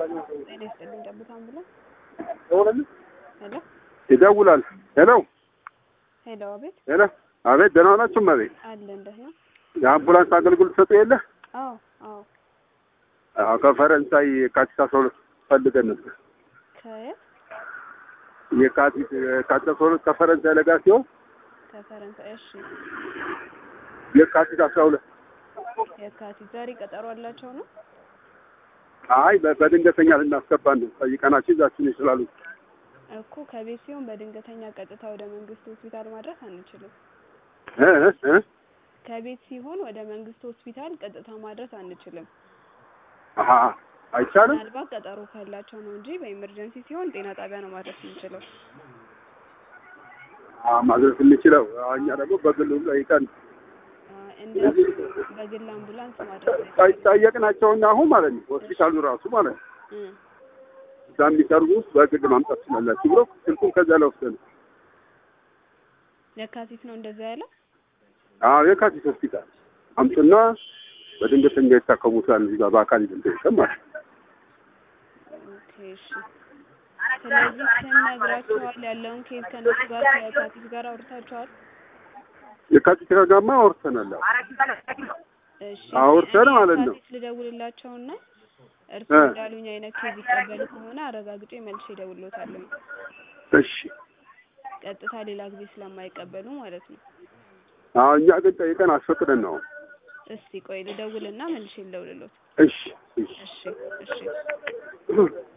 ጤና ይስጥልኝ ጠብታ አምቡላንስ ሄሎ ይደውላል። ሄሎ ሄሎ አቤት ሄሎ፣ አቤት ደህና ናችሁ? አቤት አለ እንደህ ነው የአምቡላንስ አገልግሎት ሰጡ የለ? አዎ አዎ አዎ፣ ከፈረንሳይ የካቲት አስራ ሁለት ፈልገን ነበር። ከየት የካቲት የካቲት አስራ ሁለት ከፈረንሳይ ለጋ ሲሆን ከፈረንሳይ እሺ የካቲት አስራ ሁለት የካቲት ዛሬ ቀጠሮ አላቸው ነው አይ በ- በድንገተኛ ልናስገባን ነው ጠይቀናቸው ይዛችን ይችላሉ። እኮ ከቤት ሲሆን በድንገተኛ ቀጥታ ወደ መንግስት ሆስፒታል ማድረስ አንችልም እ እ እ ከቤት ሲሆን ወደ መንግስት ሆስፒታል ቀጥታ ማድረስ አንችልም አሀ አይቻልም። ምናልባት ቀጠሮ ካላቸው ነው እንጂ በኢመርጀንሲ ሲሆን ጤና ጣቢያ ነው ማድረስ የምንችለው አ ማድረስ የምንችለው አዎ፣ እኛ ደግሞ በግሉ ጠይቀን አ፣ እንደዚህ በግል አምቡላንስ ማድረስ ጠይ- አይቻልም ጠየቅናቸውና አሁን ማለት ነው ሆስፒታሉ ራሱ ማለት ነው እ እዛ የሚሰሩ በግል ማምጣት ትችላላችሁ ብሎ ስልኩን ከዛ ላይ ወስደን የካቲት ነው እንደዛ ያለ አዎ የካቲት ሆስፒታል አምጡና በድንገተኛ የታከሙታል እዚህ ጋር በአካል ይዘን ማለት ነው። ኦኬ እሺ ስለዚህ ስነግራቸዋል ያለውን ኬዝ ከነሱ ጋር ከየካቲት ጋር አውርታቸዋል የካቲት ጋማ አውርተናል። አዎ እሺ አውርተን እኔ ማለት ነው። የካቲት ልደውልላቸውና እርሱ እ እንዳሉኝ አይነት ኬዝ ይቀበሉ ከሆነ አረጋግጬ መልሼ እደውልሎታለሁ እሺ ቀጥታ ሌላ ጊዜ ስለማይቀበሉ ማለት ነው አዎ እኛ ግን ጠይቀን አስፈቅደን ነው። እስቲ ቆይ ልደውልና መልሼ ልደውልሎት እሺ እሺ እሺ እሺ